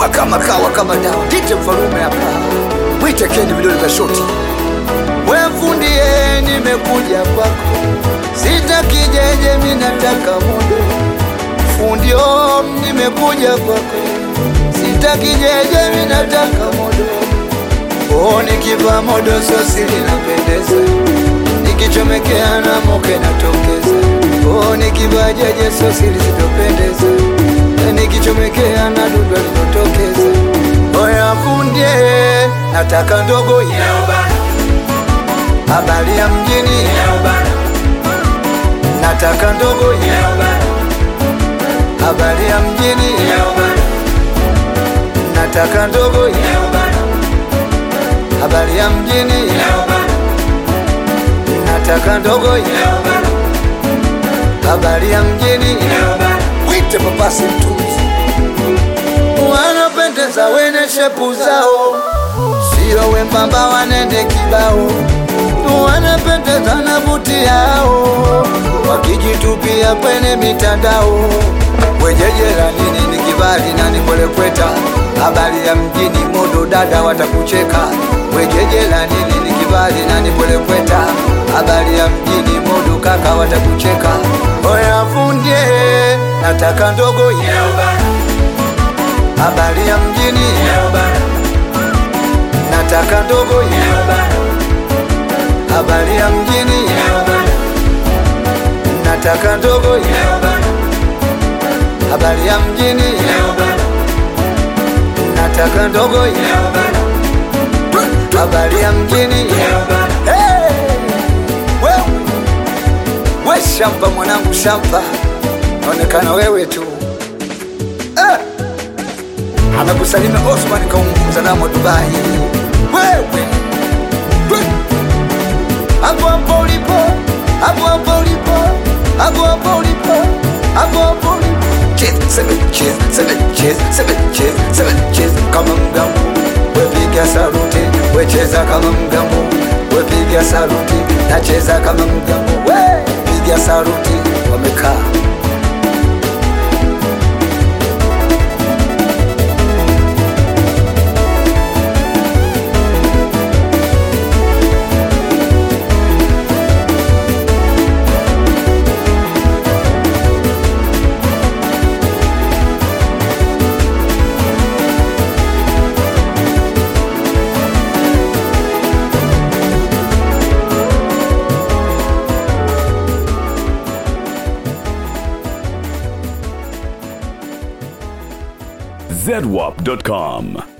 chuma kama kawa kama dawa tite mfalume hapa mwite kendi vidole vya shoti we fundie nimekuja kwako sitaki jeje minataka mudo fundio nimekuja kwako sitaki jeje minataka modo oh, nikiva modo sosi linapendeza nikichomekea na moke natokeza oh, nikiva jeje sosi lisitopendeza nikichomekea na dudu linotokeza oya fundie nataka ndogo ya habari ya mjini nataka ndogo ya habari ya mjini nataka ndogo ya habari ya mjini nataka ndogo ya habari ya mjini wite papasi mtuzi wanapendeza wene shepu zao sio wembamba wanende kibao wanapendeza na buti yao wakijitupia kwenye mitandao wejejera nini ni kibali na nipwelekweta habari ya mjini modo dada watakucheka wejejera nini ni kibali na nipwelekweta habari ya mjini modo kaka watakucheka oya fundie nataka ndogo ya habari ya mjini nataka ndogo ya habari ya mjini nataka ndogo ya habari ya mjini nataka ndogo ya habari ya mjini Hey! Wewe! we shamba mwanangu shamba naonekana wewe tu eh! amekusalimia Osman kaunguza namo Dubai wewe We! hapo hapo ulipo hapo hapo ulipo hapo hapo ulipo hapo hapo ulipo Cheers, seven cheers, seven cheers, seven cheers, seven cheers kama mgambo wepiga saluti wecheza kama mgambo wepiga saluti nacheza kama mgambo we piga saluti wamekaa zedwap.com.